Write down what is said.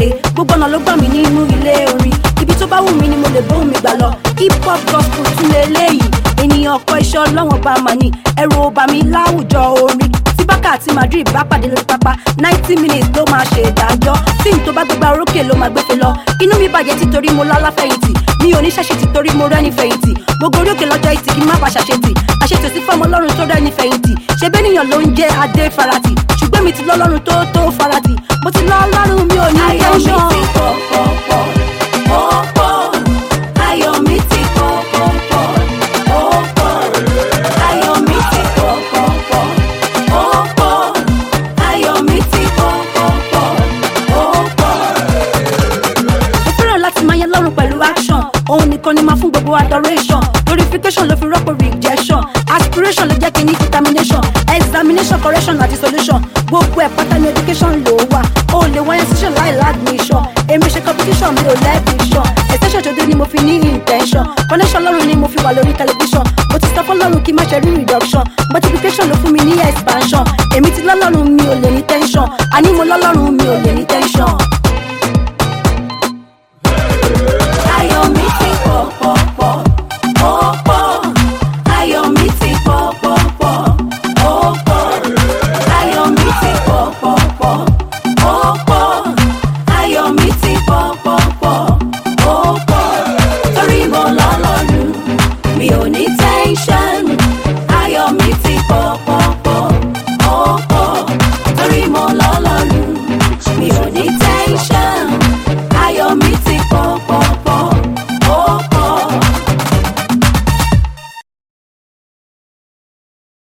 jáde gbogbo ọ̀nà ló gbà mí nínú ilé orin ibi tó bá wù mí ni mo lè bóun mi gbà lọ hip hop gospel tún lè léyìí ènìyàn ọkọ iṣẹ́ ọlọ́wọ́n bá mà ní ẹ̀rù ọba mi láwùjọ orin tí bákà àti madrid bá pàdé lórí pápá ninety minutes ló máa ṣe ìdájọ́ tí n tó bá gbégbá orókè ló máa gbéfe lọ inú mi bàjẹ́ títorí mo lálá fẹ̀yìntì mi ò ní ṣàṣe títorí mo rẹ́ni fẹ̀yìntì mo gorí òkè lọ́jọ́ ìtì kí n má bàa ṣàṣetì àṣetò sí fọmọ ọlọ́run tó rẹ́ni fẹ̀yìntì ṣe bẹ́nìyàn ló ń jẹ́ adé farati ṣùgbọ́n mi ti lọ́lọ́run tó tó farati mo ti lọ́lọ́run mi ò ní ayọ̀ mi tẹ́ńṣọ̀n. ti pọ̀ pọ̀ pọ̀ ó pọ̀ ayọ̀ mi ti pọ̀ pọ̀ pọ̀ ó pọ̀ ayọ̀ mi ti pọ̀ pọ̀ pọ̀ ó pọ̀ ayọ̀ mi ti pọ̀ pọ̀ pọ̀ ó pọ̀. mo fẹ́ràn láti máa yẹ lọ́rùn pẹ̀lú action òun nìkan ni máa fún gbogbo adoration glorification ló fi rọ́pò rejection aspiration ló jẹ́ kí n ní determination examination correction àti solution gbogbo ẹ̀ pátá ní education ló wà o lè wáyé session láì ládmission èmi ṣe competition mi ò lẹ́bìṣàn extension tó dé ni mo fi ní intention connection lọ́rùn ni mo fi wà lórí television mo ti sọ fọlọ́run kí n má ṣe rí reduction multiplication ló fún mi ní expansion èmi ti lọ́lọ́run mi ò lè ní tension àní mo lọ́lọ́run mi ò lè ní tension.